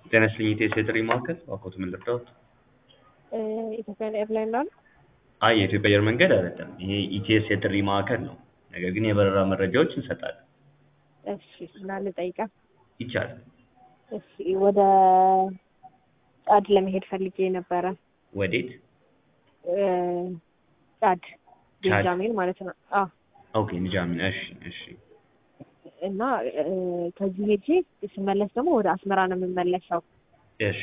ጤና ይስጥልኝ የኢትዮ ቴሌ ማዕከል እባክዎት ምን ልርዳዎት? ኢትዮጵያን ኤርላይን ነው። አይ የኢትዮጵያ አየር መንገድ አይደለም። ይሄ ኢቲኤስ የጥሪ ማዕከል ነው። ነገር ግን የበረራ መረጃዎች እንሰጣለን። እሺ እና ልጠይቃ። ይቻላል። እሺ ወደ ጫድ ለመሄድ ፈልጌ ነበረ። ወዴት? እ ጫድ ቻድ? ቤንጃሚን ማለት ነው። አዎ ኦኬ ንጃሚን። እሺ እሺ እና እ ከዚህ ሄጄ ስመለስ ደግሞ ወደ አስመራ ነው የምመለሰው እሺ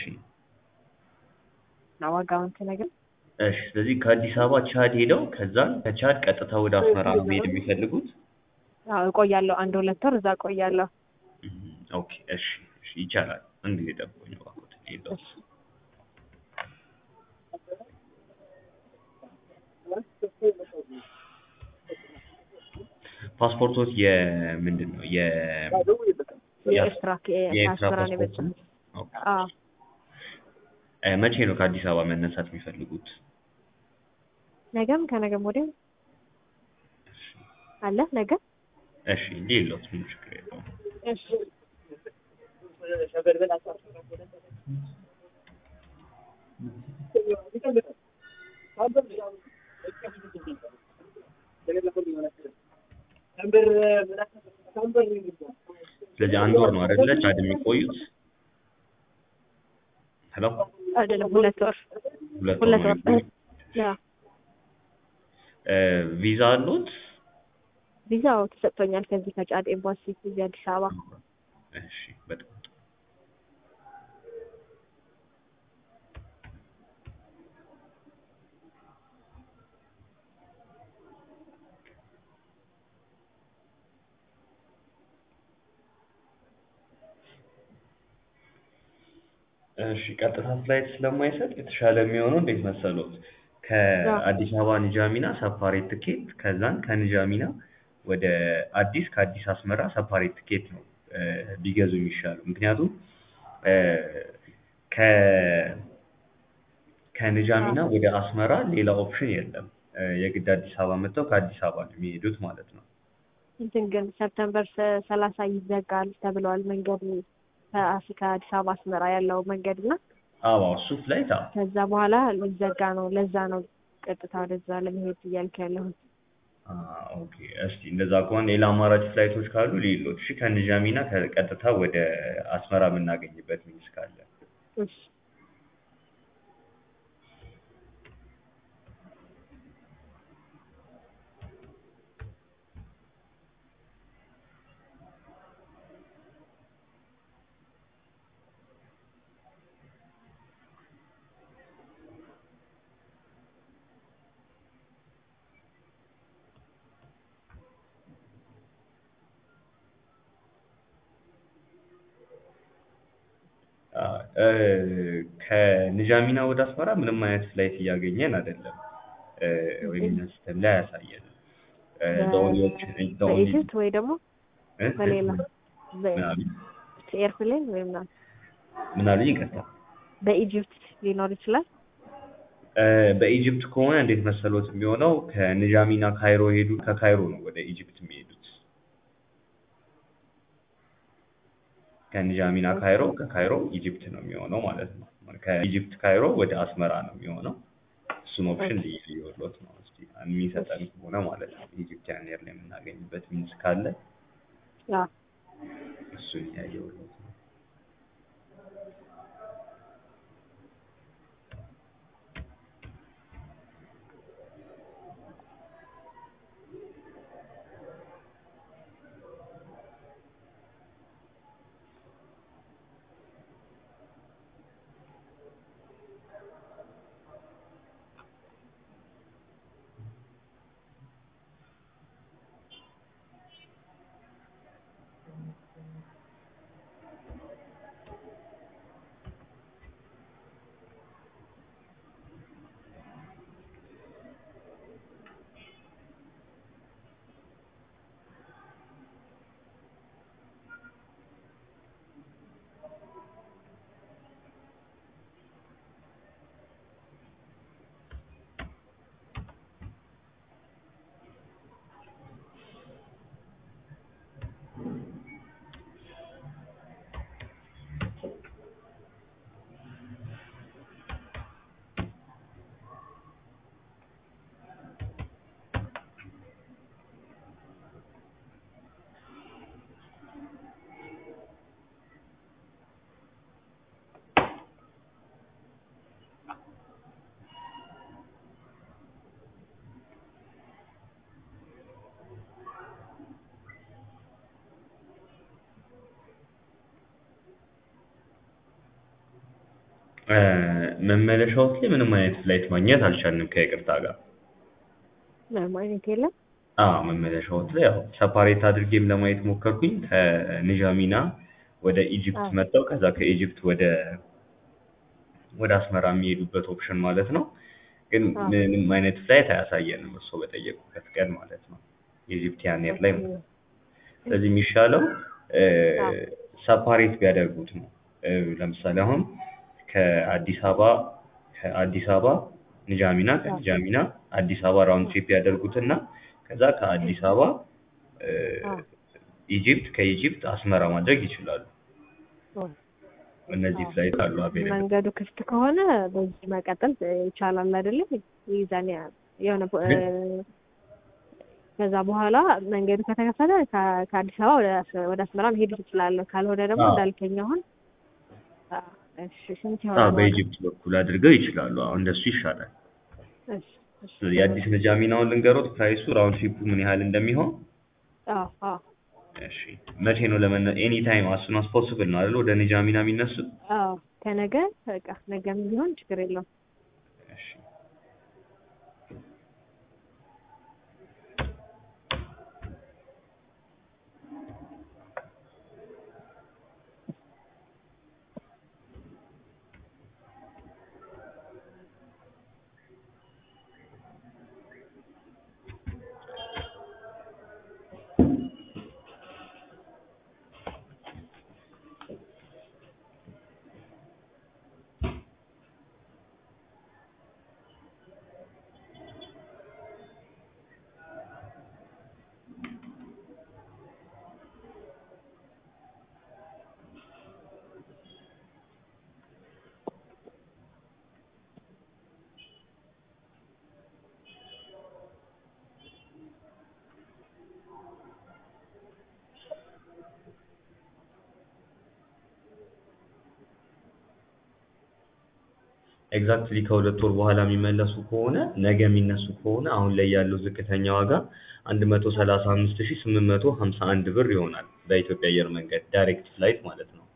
እና ዋጋውን ትነግረኝ? እሺ። ስለዚህ ከአዲስ አበባ ቻድ ሄደው ከዛን ከቻድ ቀጥታ ወደ አስመራ ነው መሄድ የሚፈልጉት? አዎ እቆያለሁ። አንድ ሁለት ወር እዛ እቆያለሁ። እም፣ ኦኬ እሺ እሺ ይቻላል። አንድ ጊዜ ጠብቁኝ እባክዎት ልሂድዎት። ፓስፖርቶት የምንድን ነው? የ የኤርትራ የኤርትራ ከአስመራ ነው ፓስፖርት የመጣሁት። ነው? ኦኬ። አዎ እ መቼ ነው ከአዲስ አበባ መነሳት የሚፈልጉት? ነገም ከነገም ወዲያም አለ ነገ እሺ ልሂድዎት፣ ምንም ችግር የለውም። እሺ ስለዚህ አንድ ወር ነው አይደለ ቻድ የሚቆዩት? ሄሎ አይደለም ሁለት ወር ሁለት ወር ሁለት ነው ወር የሚቆዩት? ያ እ ቪዛ አሉት? ቪዛው ተሰጥቶኛል ከዚህ ከጫድ ኤምባሲ እዚህ አዲስ አበባ። እሺ በጣም ጥሩ። እሺ ቀጥታ ፍላይት ስለማይሰጥ የተሻለ የሚሆነው እንዴት መሰሎት? ከአዲስ አበባ ንጃሚና ሰፓሬት ትኬት ከዛን ከንጃሚና ወደ አዲስ ከአዲስ አስመራ ሰፓሬት ትኬት ነው እ ቢገዙ የሚሻለው። ምክንያቱም እ ከ ከንጃሚና ወደ አስመራ ሌላ ኦፕሽን የለም። እ የግድ አዲስ አበባ መጥተው ከአዲስ አበባ ነው የሚሄዱት ማለት ነው። እንትን ግን ሰፕተምበር ሰ- ሰላሳ ይዘጋል ተብለዋል መንገዱ ከአስ ከአዲስ አበባ አስመራ ያለው መንገድ እና አዎ እሱ ፍላይት አዎ ከዛ በኋላ ሊዘጋ ነው። ለዛ ነው ቀጥታ ወደዛ ለመሄድ እያልክ ያለሁት። አ ኦኬ እስቲ እንደዛ ከሆነ ሌላ አማራጭ ፍላይቶች ካሉ ልሂድልዎት። እሺ ከንጃሚና ከቀጥታ ወደ አስመራ የምናገኝበት ሚንስ ካለ እሺ አ እ ከንጃሚና ወደ አስመራ ምንም አይነት ፍላይት እያገኘን አይደለም እ ወይም እኛ ሲስተም ላይ አያሳየንም። እ the only option the only በኢጅፕት ወይ ደግሞ እ በሌላ ምን አሉኝ? ኤርፕሌን ወይ ምናምን ምን አሉኝ? ይቅርታ በኢጅፕት ሊኖር ይችላል። እ በኢጅፕት ከሆነ እንዴት መሰሎት የሚሆነው ከንጃሚና ካይሮ ሄዱ ከካይሮ ነው ወደ ኢጅፕት የሚሄዱት። ከንጃሚና ካይሮ ከካይሮ ኢጅፕት ነው የሚሆነው ማለት ነው። ከኢጅፕት ካይሮ ወደ አስመራ ነው የሚሆነው። እሱን ኦፕሽን ልዩልዎት ነው እስቲ የሚሰጠን ከሆነ ማለት ነው። ኢጅፕቲያን ኤር ላይ የምናገኝበት ሚንስ ካለ ያ እሱን እያየሁልዎት ነው። እ መመለሻዎት ላይ ምንም አይነት ፍላይት ማግኘት አልቻልንም ከይቅርታ ጋር። ምንም አይነት የለም። አዎ መመለሻዎት ላይ ያው ሰፓሬት አድርጌም ለማየት ሞከርኩኝ ከንዣሚና ወደ ኢጅፕት አዎ። መጥተው ከዛ ከኢጅፕት ወደ ወደ አስመራ የሚሄዱበት ኦፕሽን ማለት ነው። ግን አዎ። ምንም አይነት ፍላይት አያሳየንም እርስዎ በጠየቁበት ቀን ማለት ነው የኢጂፕቲያን ኤር ላይ ማለት ነው። ስለዚህ የሚሻለው እ አዎ። ሰፓሬት ቢያደርጉት ነው። እ ለምሳሌ አሁን ከአዲስ አበባ ከአዲስ አበባ ንጃሚና ከንጃሚና አዲስ አበባ ራውንድ ትሪፕ ያደርጉትና ከዛ ከአዲስ አበባ እ አዎ። ኢጂፕት ከኢጂፕት አስመራ ማድረግ ይችላሉ። አዎ። እነዚህ አዎ። ፍላይት አሉ አቬለብል። መንገዱ ክፍት ከሆነ በዚህ መቀጠል ይቻላል አይደለም? ይዛን የሆነ ቦ- እ ግን- ከዛ በኋላ መንገዱ ከተከፈተ ከ- ከአዲስ አበባ ወደ አስ- ወደ አስመራ መሄድ ትችላለህ። ካልሆነ ደግሞ አዎ። እንዳልከኝ አሁን አ፣ እሺ ስንት አዎ ይሆናል? ዋጋው? በኢጂፕት በኩል አድርገው ይችላሉ። አዎ እንደሱ ይሻላል። እሺ እሺ ስለዚህ የአዲስ ንጃሚናውን ልንገሮት ፕራይሱ ራውንድ ትሪፑ ምን ያህል እንደሚሆን አዎ አዎ እሺ መቼ ነው ለመነ ኤኒ ታይም አስ ሱን አስ ፖስብል ነው አይደል ወደ ንጃሚና የሚነሱት? አዎ ከነገ በቃ ነገም ቢሆን ችግር የለውም። እሺ ኤግዛክትሊ ከሁለት ወር በኋላ የሚመለሱ ከሆነ ነገ የሚነሱ ከሆነ አሁን ላይ ያለው ዝቅተኛ ዋጋ አንድ መቶ ሰላሳ አምስት ሺህ ስምንት መቶ ሀምሳ አንድ ብር ይሆናል በኢትዮጵያ አየር መንገድ ዳይሬክት ፍላይት ማለት ነው።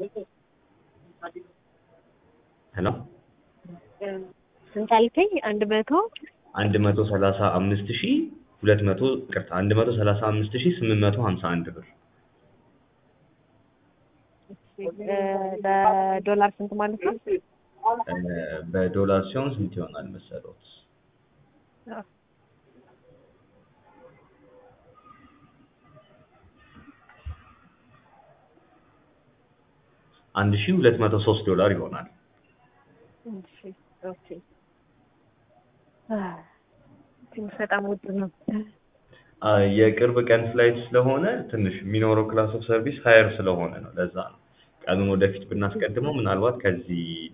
ሄሎ ስንት አልከኝ? አንድ መቶ አንድ መቶ ሰላሳ አምስት ሺህ ሁለት መቶ ይቅርታ አንድ መቶ ሰላሳ አምስት ሺህ ስምንት መቶ ሀምሳ አንድ ብር እ በዶላር ስንት ማለት ነው? እ በዶላር ሲሆን ስንት ይሆናል መሰሎት? አዎ። አንድ ሺህ ሁለት መቶ ሶስት ዶላር ይሆናል። እሺ ኦኬ። አ፣ ትንሽ በጣም ውድ ነው። አ፣ የቅርብ ቀን ፍላይት ስለሆነ ትንሽ የሚኖረው ክላስ ኦፍ ሰርቪስ ሀየር ስለሆነ ነው። ለዛ ነው ቀኑን ወደፊት ብናስቀድመው ምናልባት ከዚህ